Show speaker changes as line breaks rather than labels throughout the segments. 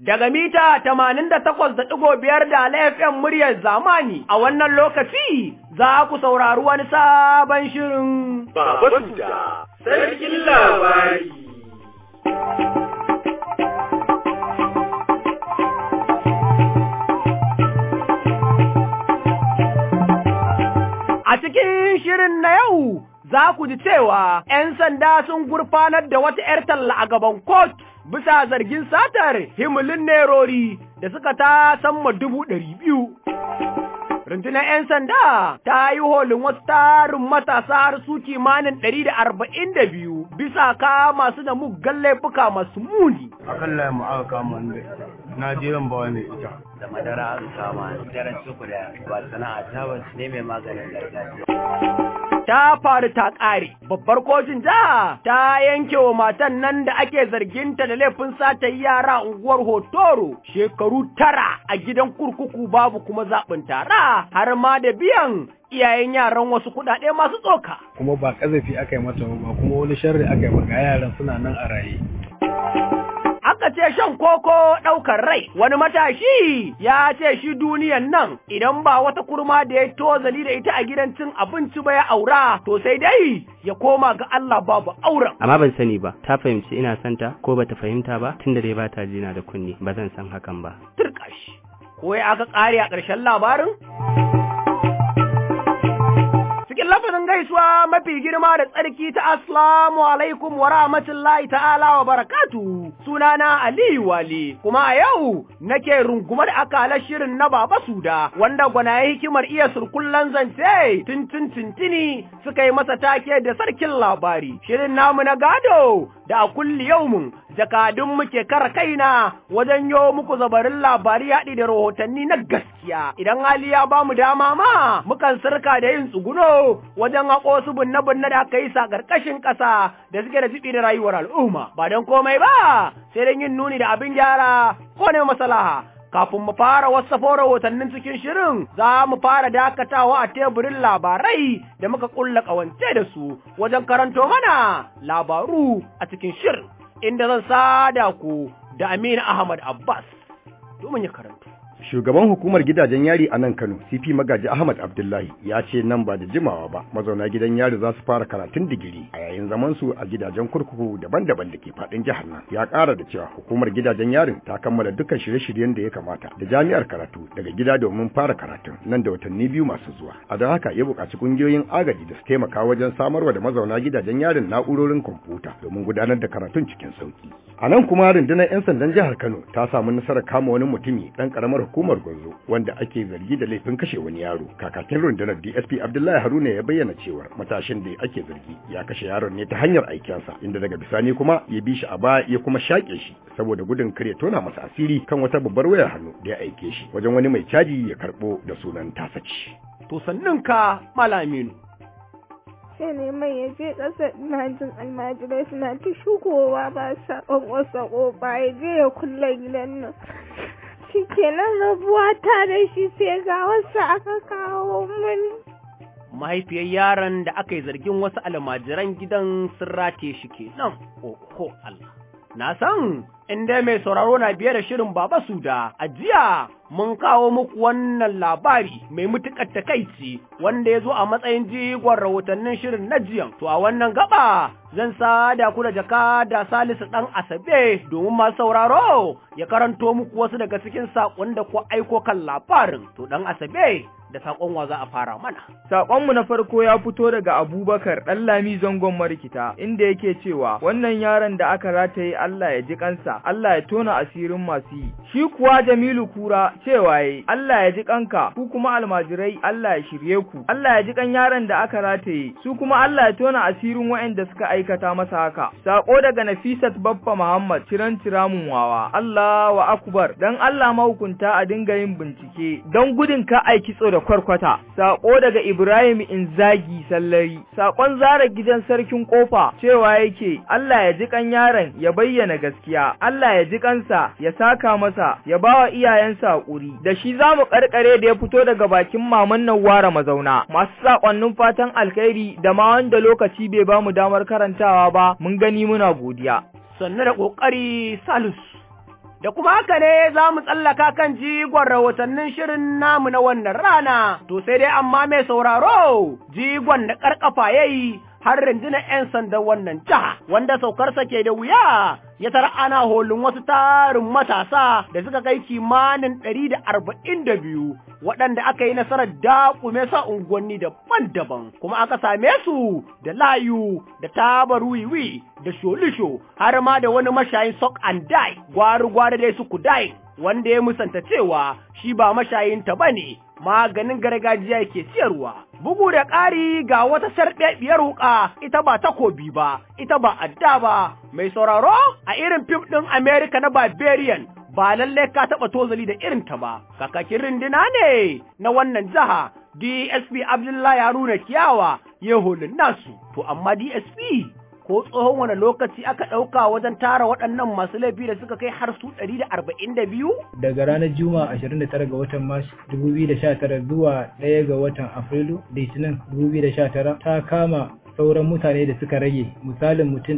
daga mita tamanin da takwas da ɗigo biyar da laifin muryar zamani a wannan lokaci za ku saurari wani sabon shirin
Baba Suda, sarkin labari.
A cikin shirin na yau za ku ji cewa ‘yan sanda sun gurfanar da wata ‘yar talla a gaban kot bisa zargin satar himilin nerori da suka ta samma dubu ɗari biyu. Rundunar ‘yan sanda ta yi holin wasu tarin matasa har su kimanin ɗari da arba'in da biyu bisa ka masu da muggan laifuka masu muni.
akan layin mu aka kama ni da ita na je zan bawa mai ita
da madara aka kama daren suku da ba sana'a ta ba ne mai maganin gargajiya.
ta faru ta ƙare. Babbar kotun jiha ta yanke wa matan nan da ake zarginta da laifin sata yara unguwar Hotoro shekaru tara a gidan kurkuku babu kuma zaɓin tara har ma da biyan iyayen yaran wasu kuɗaɗe masu tsoka.
kuma ba kazafi aka yi mata ba kuma wani sharri aka yi maka yaran suna nan a raye
Aka ce shan koko ɗaukar rai, wani matashi ya ce shi duniyan nan idan ba wata kurma da ya tozali da ita a gidan cin abinci ba ya aura, to sai dai ya koma ga Allah babu auren.
amma ban sani ba ta fahimci ina santa ko bata fahimta ba tunda dai ba ta jina da kunni ba zan san hakan ba
Turkashi, ko ya aka ƙare a ƙarshen labarin? Cikin lafazin gaisuwa mafi girma da tsarki ta Assalamu alaikum wa rahmatullahi ta'ala wa barakatu sunana Aliyu Wali kuma a yau nake rungumar akalar shirin na Baba Suda wanda gwanaye hikimar iya surkullan zance tuntun tuntuni suka yi masa take da sarkin labari shirin namu na gado da a kulli yaumin jakadun muke kara kaina wajen yo muku zabarin labari haɗi da rahotanni na gaskiya idan hali ya ba mu dama ma mukan sirka da yin tsuguno wajen haƙo su binne-binne da aka yi sa ƙarƙashin ƙasa da suke da jibi da rayuwar al'umma ba don komai ba sai don yin nuni da abin gyara ko ne masalaha kafin mu fara wasafo rahotannin cikin shirin za mu fara dakatawa a teburin labarai da muka kulla ƙawance da su wajen karanto mana labaru a cikin shirin inda zan sada ku da Aminu Ahmad Abbas domin ya karanto.
Shugaban hukumar gidajen yari a nan Kano, CP Magaji Ahmad Abdullahi, ya ce nan ba da jimawa ba, mazauna gidan yari za su fara karatun digiri a yayin zaman su a gidajen kurkuku daban-daban da ke faɗin jihar nan. Ya ƙara da cewa hukumar gidajen yarin ta kammala dukkan shirye-shiryen da ya kamata da jami'ar karatu daga gida domin fara karatun nan da watanni biyu masu zuwa. A don haka ya buƙaci ƙungiyoyin agaji da su taimaka wajen samarwa da mazauna gidajen yarin na'urorin kwamfuta domin gudanar da karatun cikin sauki. A nan kuma rundunar 'yan sandan jihar Kano ta samu nasarar kama wani mutumi ɗan ƙaramar hukumar Gwanzo wanda ake zargi da laifin kashe wani yaro. Kakakin rundunar DSP Abdullahi Haruna ya bayyana cewa matashin da ake zargi ya kashe yaron ne ta hanyar aikensa inda daga bisani kuma ya bi shi a baya ya kuma shaƙe shi saboda gudun kar ya tona masa asiri kan wata babbar wayar hannu da ya aike shi wajen wani mai caji ya karɓo da sunan tasaci.
To sannin ka Malaminu.
sai ne mai ya je ƙasa ina jin almajirai suna ta shugowa ba sa ƙwanƙwasa ƙofa ya je ya kulle gidan nan shi kenan rabuwa ta da shi sai ga wasu aka kawo mani
Mahaifiyar yaron da aka yi zargin wasu almajiran gidan sun rataye shi kenan, oho Allah. Na san inda mai sauraro na biye da shirin Baba Suda, a jiya mun kawo muku wannan labari mai mutukar takaici wanda ya zo a matsayin jigon rahotannin shirin na jiyan. To a wannan gaba zan sada ku da jaka da Salisu ɗan Asabe domin masu sauraro ya karanto muku wasu daga cikin saƙon da ku aiko kan labarin. To ɗan Asabe da saƙon wa za a fara mana.
Saƙonmu na farko ya fito daga Abubakar ɗan Lami zangon marikita inda yake cewa wannan yaron da aka rataye Allah ya ji kansa, Allah ya tona asirin masu yi. Shi kuwa Jamilu Kura cewa yayi Allah ya ji kanka, ku kuma almajirai Allah ya shirye ku. Allah ya ji kan yaron da aka rataye, su kuma Allah ya tona asirin waɗanda suka aikata masa haka. Saƙo daga Nafisat Baffa Muhammad Ciran Ciramun Wawa. Allah wa akbar dan Allah mahukunta a dinga yin bincike don gudun ka aiki tso da kwarkwata. Saƙo daga Ibrahim Inzagi Sallari. Saƙon zara gidan sarkin kofa cewa yake Allah ya ji kan yaron ya bayyana gaskiya. Allah ya ji kansa ya saka masa ya bawa iyayensa hakuri. Da shi za mu karkare da ya fito daga bakin maman nan ware mazauna. Masu saƙonnin fatan alkhairi da ma wanda lokaci bai ba mu damar karantawa ba mun gani muna godiya.
Sannu da ƙoƙari Salisu. Da kuma haka ne za mu tsallaka kan jigon rahotannin shirin namu na wannan rana, to sai dai amma mai sauraro jigon da ƙarƙafa ya yi har rundunar 'yan sandan wannan jiha wanda saukarsa ke da wuya ya tara ana holin wasu tarin matasa da suka kai kimanin ɗari da arba'in da biyu waɗanda aka yi nasarar daƙume sa unguwanni daban-daban kuma aka same su da layu da tabar wiwi da sholisho har ma da wani mashayin sok and die gwari-gwari dai su kudai wanda ya musanta cewa shi ba mashayinta ba ne maganin gargajiya yake siyarwa. Bugu da ƙari ga wata sarɗaɗɗiyar wuƙa ita ba takobi ba, ita ba adda ba, mai sauraro a irin fim ɗin Amerika na Barbarian ba lallai ka taɓa tozali da irin ta ba, kakakin rindina ne na wannan jiha DSP Abdullahi Haruna Kiyawa ya holin nasu, to amma DSP ko tsohon wani lokaci aka ɗauka wajen tara waɗannan masu laifi da suka kai har su ɗari da arba'in da biyu?
Daga ranar Juma'a 29 ga watan Mars 2019 zuwa 1 ga watan Afrilu Litinin 2019 ta kama sauran mutane da suka rage misalin mutum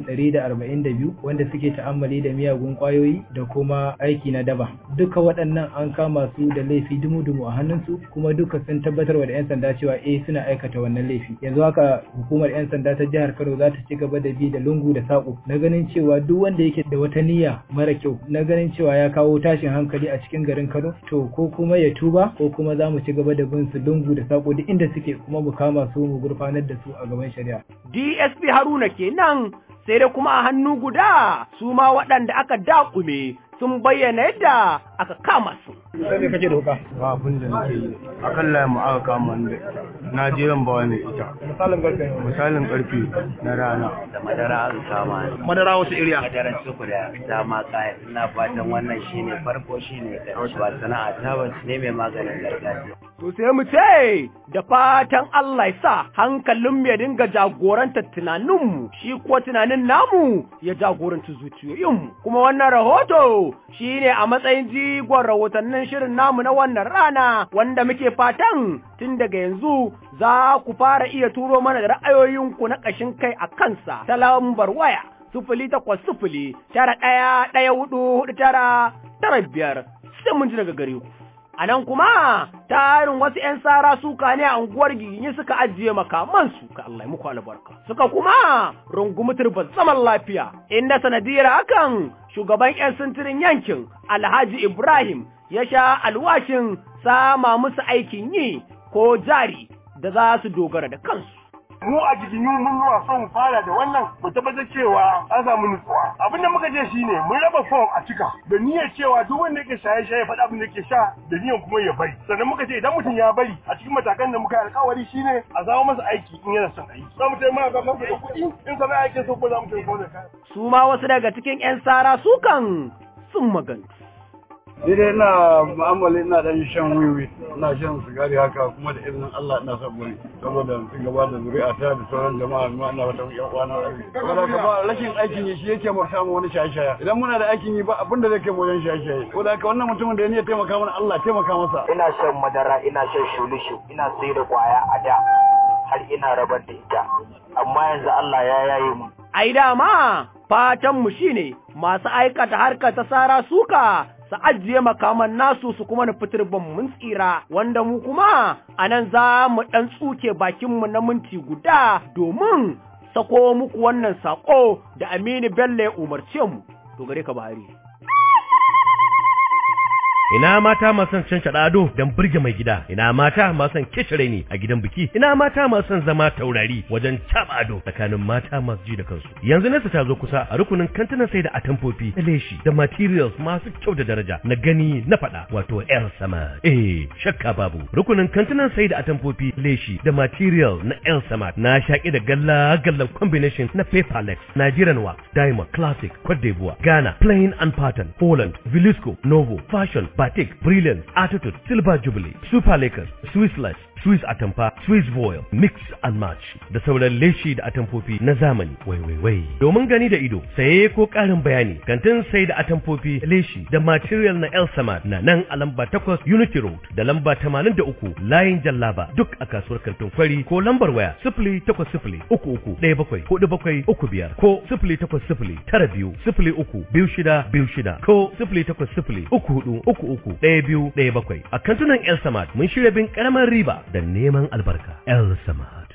142 wanda suke ta'ammali da miyagun kwayoyi da kuma aiki na daba duka waɗannan an kama su da laifi dumu-dumu a hannunsu kuma duka sun tabbatar da 'yan sanda cewa eh suna aikata wannan laifi yanzu haka hukumar 'yan sanda ta jihar kano za ta ci gaba da bi da lungu da saƙo na ganin cewa duk wanda yake da wata niyya mara kyau na ganin cewa ya kawo tashin hankali a cikin garin kano to ko kuma ya tuba ko kuma za mu ci gaba da bin su lungu da saƙo duk inda suke kuma mu kama su mu gurfanar da su a gaban shari'a
DSP Haruna kenan sai da kuma a hannu guda su ma waɗanda aka daƙume sun bayyana yadda aka kama su.
Sai me kake doka?
Ba abin da nake yi. Akan layin mu aka kama ni da ita. Na je ran bawa ne ita.
Misalin karfe
Misalin karfe na rana.
Da madara aka kama ni.
Madara wasu iriya?
Madaran suku da dama kaya. Ina fatan wannan shine farko shine ƙarshe ba sana'a ta ba ne mai maganin gargajiya.
To sai mu ce da fatan Allah ya sa hankalin mu ya dinga jagorantar tunaninmu shi kuwa tunanin namu ya jagoranci zuciyoyinmu kuma wannan rahoto shine a matsayin jigon rahotannin shirin namu na wannan rana wanda muke fatan tun daga yanzu za ku fara iya turo mana da ra'ayoyinku na ƙashin kai a kansa ta lambar waya sufuli takwas sufuli tara ɗaya ɗaya hudu hudu tara tara biyar sai mun ji daga gare ku. A nan kuma tarin wasu ‘yan sara suka ne a unguwar giginyi suka ajiye makamansu ka Allah muku albarka. Suka kuma rungumi turban zaman lafiya, inda sanadiyar hakan shugaban ‘yan sintirin yankin Alhaji Ibrahim ya sha alwashin sama musu aikin yi ko jari da za su dogara da kansu.
mu a jikin mun nuna son fara da wannan mu tabbatar cewa an samu nutsuwa abin da muka je shine mun raba form a cika da niyyar cewa duk wanda yake shaye shaye faɗa abin da yake sha da niyyar kuma ya bari sannan muka ce idan mutum ya bari a cikin matakan da muka yi alkawari shine a zama masa aiki in yana son aiki za mu taimaka masa da kuɗi in sana'a yake so ko za mu taimaka da kaya
su ma wasu daga cikin 'yan sara sukan sun magana
Ni dai ina mu'amala ina dan shan wiwi, ina shan sigari haka kuma da izinin Allah ina son bari saboda ci gaba da zuri'a ta da sauran jama'a ma ina wata yan uwa na arziki. Saboda ka ba rashin aikin yi shi yake mu samu wani shaye-shaye. Idan muna da aikin yi ba abin da zai kai mu wajen shaye-shaye. Saboda haka wannan mutumin da ya niyya taimaka mana Allah taimaka masa.
Ina shan madara, ina shan shulushu, ina sai da kwaya a da har ina rabar da ita. Amma yanzu Allah ya yaye mu.
Ai dama fatanmu shine masu aikata harkar ta sara suka su ajiye makaman nasu su kuma nufi turban mun tsira wanda mu kuma a nan za mu ɗan tsuke bakinmu na minti guda domin sako muku wannan saƙo da Aminu Bello ya umarce mu. To gare ka Buhari.
Ina mata masu son cancaɗa ado don burge mai gida, ina mata masu son kishire ne a gidan biki, ina mata masu son zama taurari wajen caɓa ado tsakanin mata masu ji da kansu. Yanzu nesa ta zo kusa a rukunin kantinan sai da atamfofi da leshi da materials masu kyau da daraja na gani na faɗa wato El Samad. Eh, shakka babu. Rukunin kantinan sai da atamfofi leshi da material na El Samad na shaƙi da galla gallan combination na Paperlex, Nigerian Wax, Diamond, Classic, Cote d'Ivoire, Ghana, Plain and Pattern, Holland, Velisco, Novo, Fashion, Batik, Brilliance, Attitude, Silver Jubilee, Super Lakers, Swiss Life, Swiss atamfa, Swiss voile, mix and match da sauran leshi da atamfofi na zamani. Wai wai wai. Domin gani da ido, saye ko ƙarin bayani, kantin sai da atamfofi, leshi da material na El Samad na nan a lamba 8 Unity Road da lamba 83 Layin Jallaba duk a kasuwar kantin kwari ko lambar waya 0800 33 17 45 ko 0800 tara biyu sifili uku biyu shida biyu shida ko sifili takwas sifili uku hudu uku uku ɗaya biyu ɗaya bakwai a kantunan El Samad mun shirya bin ƙaramar riba da neman albarka El Samad.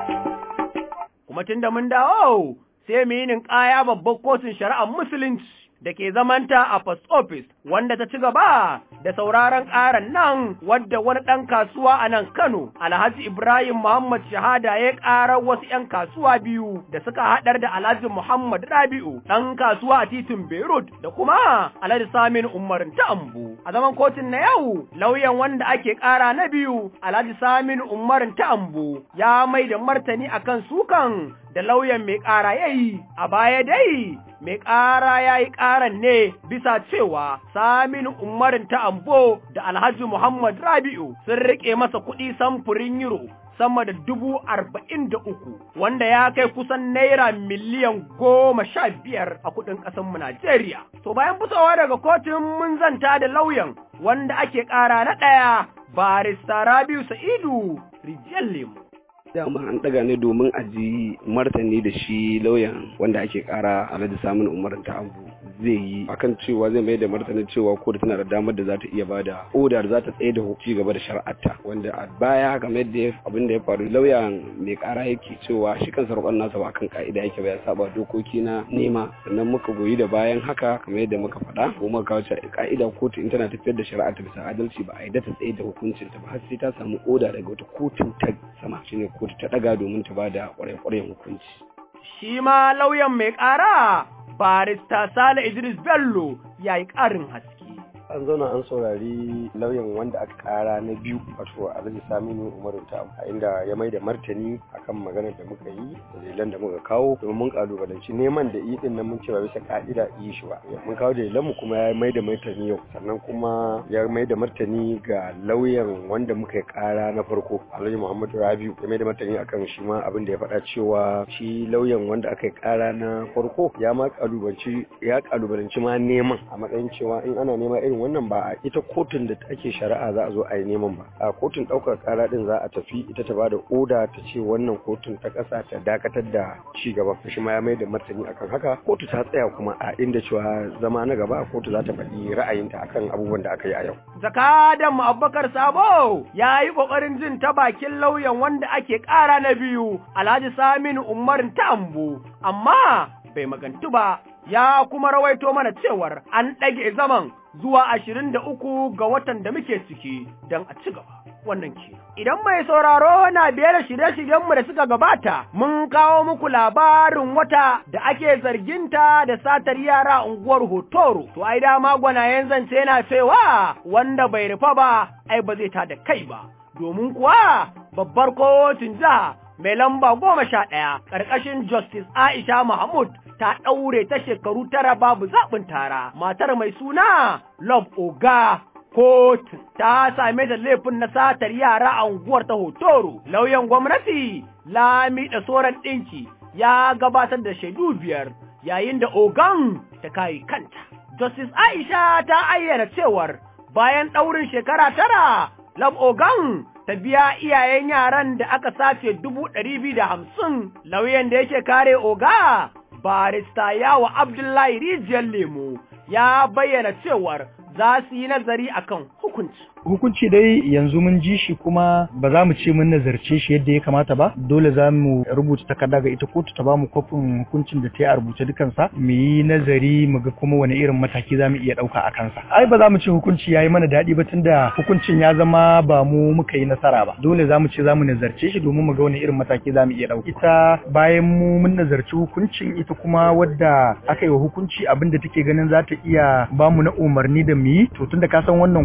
Kuma tun da mun dawo sai mu yi ninkaya babbar kotun shari'ar musulunci da ke zamanta a post office wanda ta ci gaba da sauraron ƙaran nan wadda wani ɗan kasuwa a nan Kano Alhaji Ibrahim Muhammad Shahada ya ƙara wasu ‘yan kasuwa biyu da suka haɗar da Alhaji Muhammad Rabi'u ɗan kasuwa a titin Beirut da kuma Alhaji Samin Umarin ta Ambu. A zaman kotun na yau lauyan wanda ake ƙara na biyu Alhaji Samin Umarin ta Ambu ya mai da martani akan sukan da lauyan mai ƙara ya yi a baya dai mai ƙara ya yi ƙaran ne bisa cewa Saminu Umarin ta Ambo da Alhaji Muhammad Rabi'u sun riƙe masa kuɗi samfurin euro sama da dubu arba'in da uku wanda ya kai kusan naira miliyan goma sha biyar a kuɗin ƙasanmu Najeriya. To bayan fitowa daga kotun mun zanta da lauyan wanda ake ƙara na ɗaya barista Rabi'u Sa'idu Rijiyar Lemu.
dama an daga ne domin a ji martani da shi lauyan wanda ake kara alhaji samun umarin ta abu zai yi akan cewa zai mai da martanin cewa ko tana da damar da za ta iya bada oda da za ta tsaye da ci gaba da shari'arta wanda a baya kamar yadda abin da ya faru lauyan mai kara yake cewa shi kansa roƙon nasa ba kan ka'ida yake ba ya saba dokoki na nema sannan muka goyi da bayan haka kamar yadda muka faɗa ko muka kawo ka'ida kotu in tana tafiyar da shari'a ta bisa adalci ba a yi ta tsaye da hukuncin ta ba har sai ta samu oda daga wata kotun ta sama shine kotu ta daga domin ta bada kwarai-kwarai hukunci.
Shi ma lauyan mai ƙara barista Sale Idris Bello ya yi ƙarin haske.
an zauna an saurari lauyan wanda aka kara na biyu wato alhaji saminu umaru ta a inda ya mai da martani akan maganar da muka yi dalilan da muka kawo domin mun kalubalanci neman da yi din nan mun ce ba bisa ka'ida yi shi ba mun kawo dalilan mu kuma ya mai da martani yau sannan kuma ya mai da martani ga lauyan wanda muka yi kara na farko alhaji muhammadu rabiu ya mai da martani akan shi ma abin da ya faɗa cewa shi lauyan wanda aka yi kara na farko ya ma kalubalanci ya kalubalanci ma neman a matsayin cewa in ana nema irin wannan ba a ita kotun da ake shari'a za a zo a yi neman ba a kotun ɗaukar ƙara ɗin za a tafi ita ta bada oda ta ce wannan kotun ta ƙasa ta dakatar da ci gaba shi ma ya mai da martani akan haka kotu ta tsaya kuma a inda cewa zama na gaba kotu za ta faɗi ra'ayinta akan abubuwan da aka yi a yau.
Zakadan mu Abubakar Sabo ya yi ƙoƙarin jin ta bakin lauyan wanda ake ƙara na biyu Alhaji Saminu Umar Tambu amma bai magantu ba ya kuma rawaito mana cewar an ɗage zaman zuwa ashirin da uku ga watan da muke ciki don a ci gaba. Wannan ke. Idan mai sauraro na biye da shirye-shiryenmu da suka gabata, mun kawo muku labarin wata da ake zarginta da satar yara unguwar Hotoro. To, ai dama gwanayen zance yana cewa wanda bai rufa ba, ai ba zai tada kai ba. Domin kuwa babbar kotun jiha mai lamba goma sha ɗaya ƙarƙashin Justice Aisha Mahmud ta ɗaure ta shekaru tara babu zaɓin tara, matar mai suna Love Oga Kotun ta same da laifin na satar yara a unguwar ta Hotoro, lauyan gwamnati Lami da Soran ɗinki ya gabatar da shaidu biyar yayin da Ogan ta kayi kanta. Justice Aisha ta ayyana cewar bayan ɗaurin shekara tara, Love Ogan ta biya iyayen yaran da aka sace dubu ɗari biyu da hamsin lauyan da yake kare oga barista yawa abdullahi rijiyar lemo ya bayyana cewar za su yi nazari akan hukunci
hukunci dai yanzu mun ji shi kuma ba za mu ce mun nazarce shi yadda ya kamata ba dole za mu rubuta takarda ga ita kotu ta ba mu kofin hukuncin da ta yi a rubuce dukansa mu yi nazari mu ga kuma wani irin mataki za mu iya ɗauka a kansa ai ba za mu ce hukunci ya yi mana daɗi ba tunda hukuncin ya zama ba mu muka yi nasara ba dole za mu ce za mu nazarce shi domin mu ga wani irin mataki za mu iya ɗauka ita bayan mu mun nazarci hukuncin ita kuma wadda aka yi wa hukunci abin da take ganin za ta iya ba mu na umarni da mu yi to tunda ka san wannan kotu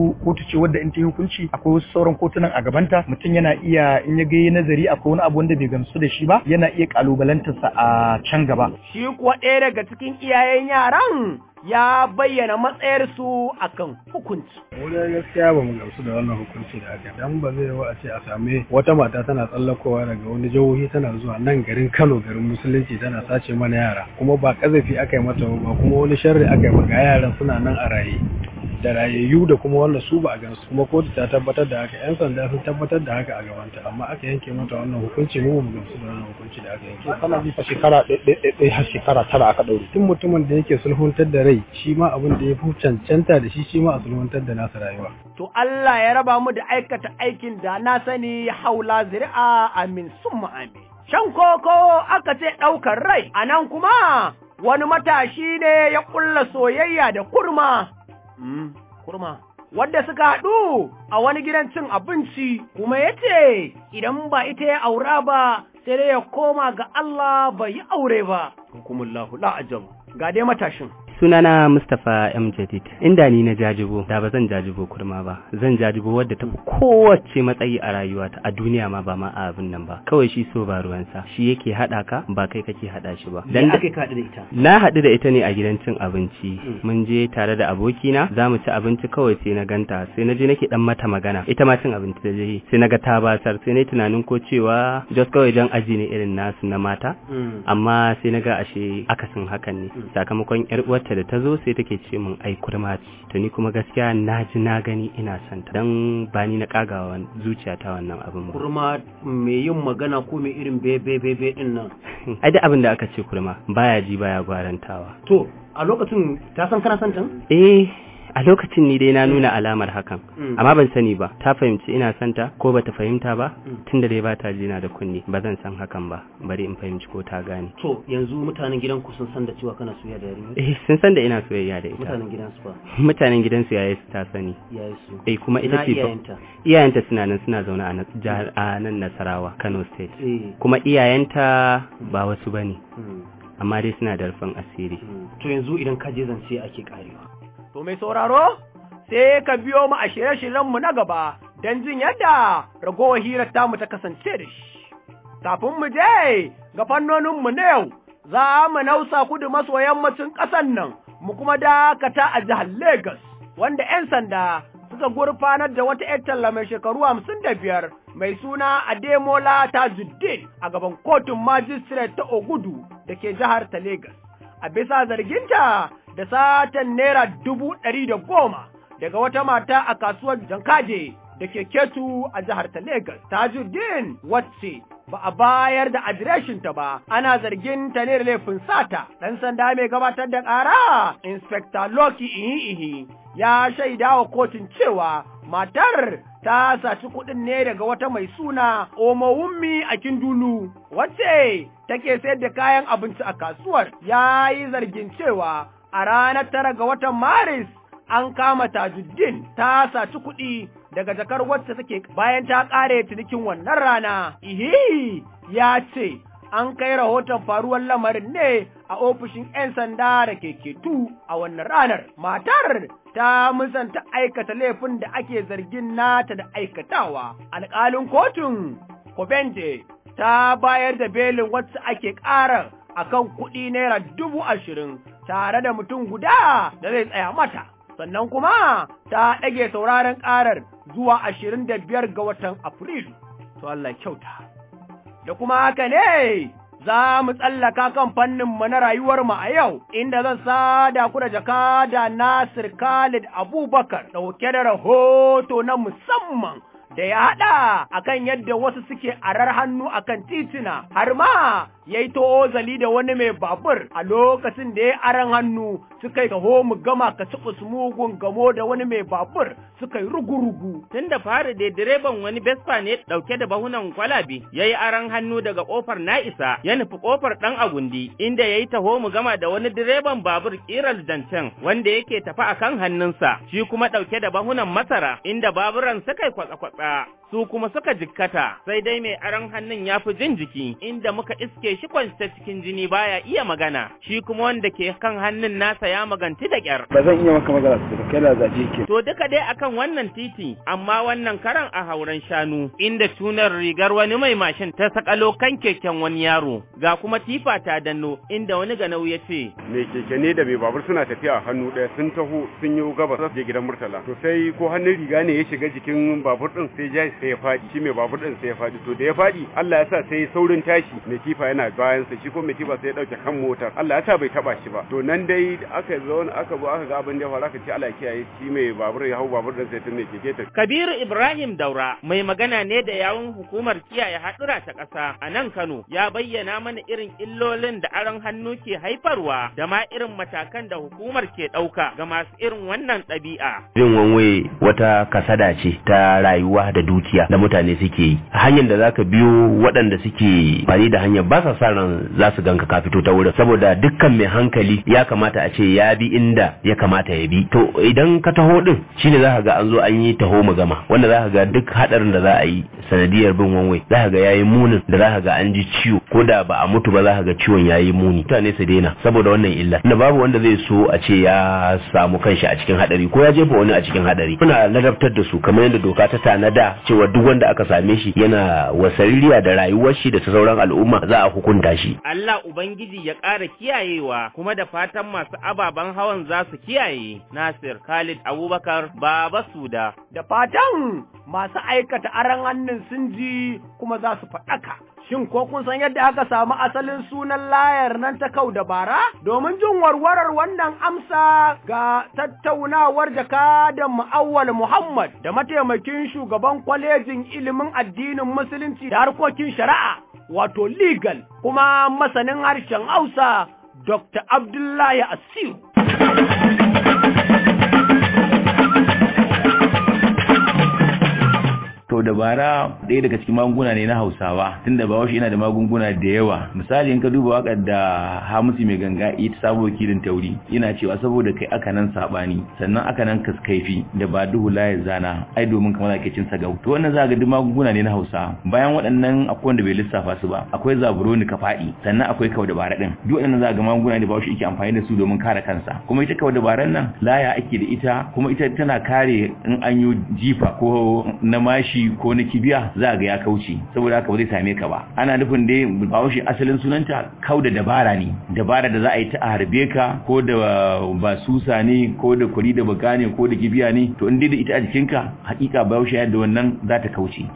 kotu kotu ce wadda in ta yi hukunci akwai wasu sauran kotunan a gabanta mutum yana iya in ya ga nazari akwai wani abu wanda bai gamsu da shi ba yana iya kalubalantarsa a can gaba
shi kuwa ɗaya daga cikin iyayen yaran ya bayyana matsayarsu akan hukunci.
Wani gaskiya ba mu gamsu da wannan hukunci da aka dan ba zai wa a ce a same wata mata tana tsallakowa daga wani jihohi tana zuwa nan garin Kano garin musulunci tana sace mana yara kuma ba kazafi aka yi mata ba kuma wani sharri aka yi ga yaran suna nan a raye. da rayayyu da kuma wanda su ba a gansu kuma kotu ta tabbatar da haka yan sanda sun tabbatar da haka a gabanta amma aka yanke mata wannan hukunci mu mu gamsu da wannan hukunci da aka yanke
kana bi fa shekara ɗaya har shekara tara aka ɗaure
tun mutumin da yake sulhuntar da rai shi ma abin da ya fi cancanta da shi shi ma a sulhuntar da nasa rayuwa
to Allah ya raba mu da aikata aikin da na sani haula zuri'a amin summa amin shan koko aka ce ɗaukar rai a nan kuma wani matashi ne ya ƙulla soyayya da kurma Mm, kurma. Wadda suka haɗu a wani gidan cin abinci kuma ya ce, Idan ba ita ya aura ba, sai dai ya koma ga Allah bai yi aure ba. Hukumullahu la'ajab. Ga dai matashin.
sunana Mustapha M Jadid inda ni na jajibo da ba zan jajibo kurma ba zan jajibo wadda ta fi kowace matsayi a rayuwata a duniya ma ba ma a abin nan ba kawai shi so ba ruwansa shi yake hada ka ba kai kake hada shi ba
dan aka ka da ita
na hadu da ita ne a gidan cin abinci mun je tare da abokina za mu ci abinci kawai sai na ganta sai na je nake dan mata magana ita ma cin abinci da je sai na ga ta basar sai na tunanin ko cewa just kawai dan aji ne irin nasu na mata amma sai na ga ashe akasin hakan ne sakamakon yar uwarta da ta zo sai take ce min ai kurma ce to ni kuma gaskiya na ji na gani ina son ta dan ba ni na kagawa zuciyata wannan abin ba
kurma mai yin magana ko mai irin bebe bebe din nan
ai da abin da aka ce kurma baya ji baya gwarantawa
to a lokacin ta san kana son ta
eh a lokacin ni dai na nuna alamar hakan amma ban sani ba ta fahimci ina son ta ko bata fahimta ba tunda dai bata jina da kunni ba zan san hakan ba bari in fahimci ko ta gane
to yanzu mutanen gidan ku sun san da cewa kana soyayya da yarinya
eh sun san da ina soyayya da ita
mutanen gidan su ba
mutanen gidan su yayi su ta sani
yayi su
eh kuma ita ce
iyayenta
iyayenta suna nan suna zaune a jihar a nan Nasarawa Kano state kuma iyayenta ba wasu bane amma dai suna da rufin asiri
to yanzu idan ka je zance ake karewa To mai sauraro, sai ka biyo mu a shirye-shiryenmu na gaba don jin yadda ragowar hirar tamu ta kasance da shi. Kafin mu je ga fannoninmu na yau, za mu nausa kudu maso yammacin ƙasan nan, mu kuma dakata a jihar Legas, wanda ‘yan sanda suka gurfanar da wata ‘yar talla mai shekaru hamsin da biyar mai suna Ademola Tajuddin a gaban kotun magistrate ta Ogudu da ke jihar ta Legas. A bisa zarginta da satan naira dubu ɗari da goma daga wata mata a kasuwar Jankaje da ke ketu a jihar ta Legas. Tajuddin wacce ba a bayar da adireshinta ba, ana zargin ta ne da laifin sata. Ɗan sanda mai gabatar da ƙara, Inspector Loki Ihi-Ihi, ya shaida wa kotun cewa matar ta saci kuɗin ne daga wata mai suna Omowummi a Kindulu, wacce take sayar da kayan abinci a kasuwar, ya yi zargin cewa a ranar tara ga watan Maris an kama Tajuddin ta saci kuɗi daga jakar wacce take bayan ta ƙare cinikin wannan rana. Ihi ya ce an kai rahoton faruwar lamarin ne a ofishin 'yan sanda da ke ketu a wannan ranar. Matar ta musanta aikata laifin da ake zargin nata da aikatawa. Alƙalin kotun Kobente ta bayar da belin wacce ake ƙara akan kuɗi naira dubu ashirin tare da mutum guda da zai tsaya mata, sannan kuma ta ɗage sauraron ƙarar zuwa ashirin da biyar ga watan Afrilu, to Allah kyauta. Da kuma haka ne za mu tsallaka kan fanninmu na rayuwarmu a yau, inda zan sada ku da jakada Nasir Khalid Abubakar ɗauke da rahoto na musamman. da ya haɗa akan yadda wasu suke arar hannu akan titina har ma ya yi zali da wani mai babur a lokacin da ya aran hannu suka yi taho mu gama ka ci mugun gamo da wani mai babur suka yi rugu-rugu.
Tun da fari da direban wani Vespa ne ɗauke da bahunan kwalabe ya yi aran hannu daga ƙofar na'isa ya nufi ƙofar ɗan agundi inda ya yi taho mu gama da wani direban babur ƙirar dancen wanda yake tafi a kan hannunsa shi kuma ɗauke da bahunan masara inda baburan suka yi kwatsa-kwatsa. su kuma suka jikkata sai dai mai aron hannun ya fi jin jiki inda muka iske shi kwance cikin jini baya iya magana shi kuma wanda ke kan hannun nasa ya maganti da kyar
ba zan iya maka magana su kai da zaɓe ke
to duka dai akan wannan titi amma wannan karan a hauren shanu inda tunar rigar wani mai mashin ta sakalo kan keken wani yaro ga kuma tifa ta danno inda wani ganau ya ce
mai keke ne da mai babur suna tafiya hannu ɗaya sun taho sun yi gabas za su je gidan murtala to sai ko hannun riga ne ya shiga jikin babur din sai ja sai ya faɗi shi mai babur din sai ya faɗi to da ya faɗi Allah ya sa sai saurin tashi mai tifa yana bayan sa shi ko mai tifa sai ya dauke kan motar Allah ya sa bai taba shi ba to nan dai aka zo aka zo aka ga abin da ya faru aka ce Allah ya kiyaye shi mai babur ya hau babur din sai tun mai keke ta
Kabiru Ibrahim Daura mai magana ne da yawun hukumar kiyaye hadura ta ƙasa a nan Kano ya bayyana mana irin illolin da aron hannu ke haifarwa da ma irin matakan da hukumar ke ɗauka ga masu irin wannan ɗabi'a.
Bin wanwe wata kasada ce ta rayuwa da dukiya da mutane suke yi. Hanyar da zaka biyo waɗanda suke fani da hanyar ba sa sa ran za su ganka ka fito ta wurin saboda dukkan mai hankali ya kamata a ce ya bi inda ya kamata ya bi. To idan ka taho din shine za ka ga an zo an yi taho mu gama wanda za ka ga duk haɗarin da za a yi sanadiyar bin wanwe za ka ga yayi munin da za ka ga an ji ciwo ko da ba a mutu ba za ka ga ciwon yayi muni mutane su daina saboda wannan illa da babu wanda zai so a ce ya samu kanshi a cikin hadari ko ya jefa wani a cikin hadari muna ladabtar da su kamar yadda doka ta tanada cewa duk wanda aka same shi yana wasaririya da rayuwar shi da ta sauran al'umma za a hukunta shi
Allah ubangiji ya ƙara kiyayewa kuma da fatan masu ababen hawan za su kiyaye Nasir Khalid Abubakar Baba Suda
da fatan masu aikata aran hannun sun ji kuma za su faɗaka Shin ko kun san yadda aka samu asalin sunan layar nan ta kau dabara? Domin jin warwarar wannan amsa ga tattaunawar jakadan Mu'awwal Muhammad da mataimakin shugaban kwalejin ilimin addinin Musulunci da harkokin shari'a, wato legal, kuma masanin harshen Hausa, Dr. Abdullahi Asiru.
to dabara ɗaya daga cikin magunguna ne na hausawa tunda ba yana da magunguna da yawa misali in ka duba wakar da hamisu mai ganga ita sabo kilin tauri yana cewa saboda kai aka nan sabani sannan aka nan kaskaifi da ba duhu laye zana ai domin kamar ake cin sagau to wannan za ga duk magunguna ne na hausa bayan waɗannan akwai wanda bai lissafa su ba akwai zaburoni ka faɗi sannan akwai kau dabara din duk waɗannan za ga magunguna ne ba shi yake amfani da su domin kare kansa kuma ita kau dabaran nan laya ake da ita kuma ita tana kare in an yi jifa ko na mashi ko na kibiya za ga ya kauce saboda haka ba zai same ka ba ana nufin dai bahaushe asalin sunanta kau da dabara ne dabara da za a yi ta a harbe ka ko da basusa ne ko da kwari da baka ne ko da kibiya ne to in dai da ita a jikinka hakika bahaushe yadda wannan za ta kauce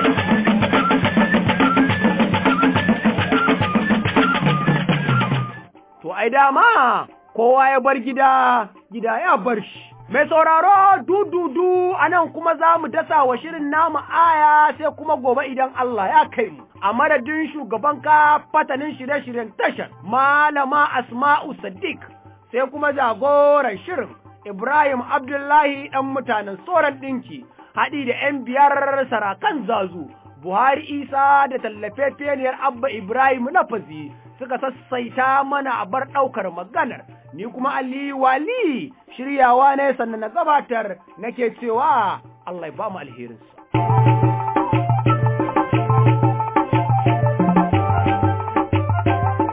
To ai dama kowa ya bar gida gida ya bar shi Mai sauraro dududu a nan kuma za mu dasa wa shirin namu aya sai kuma gobe idan Allah ya kai mu. A madadin shugaban ka fatanin shirye-shiryen tashar Malama Asma'u Sadiq sai kuma jagoran shirin Ibrahim Abdullahi ɗan mutanen soran ɗinki haɗi da ‘yan biyar sarakan zazu. Buhari Isa da tallafefeniyar Abba Ibrahim na fazi suka sassaita mana a bar ɗaukar maganar, ni kuma Ali Wali shiryawa ne sannan na gabatar nake cewa Allah ya ba mu alherinsa.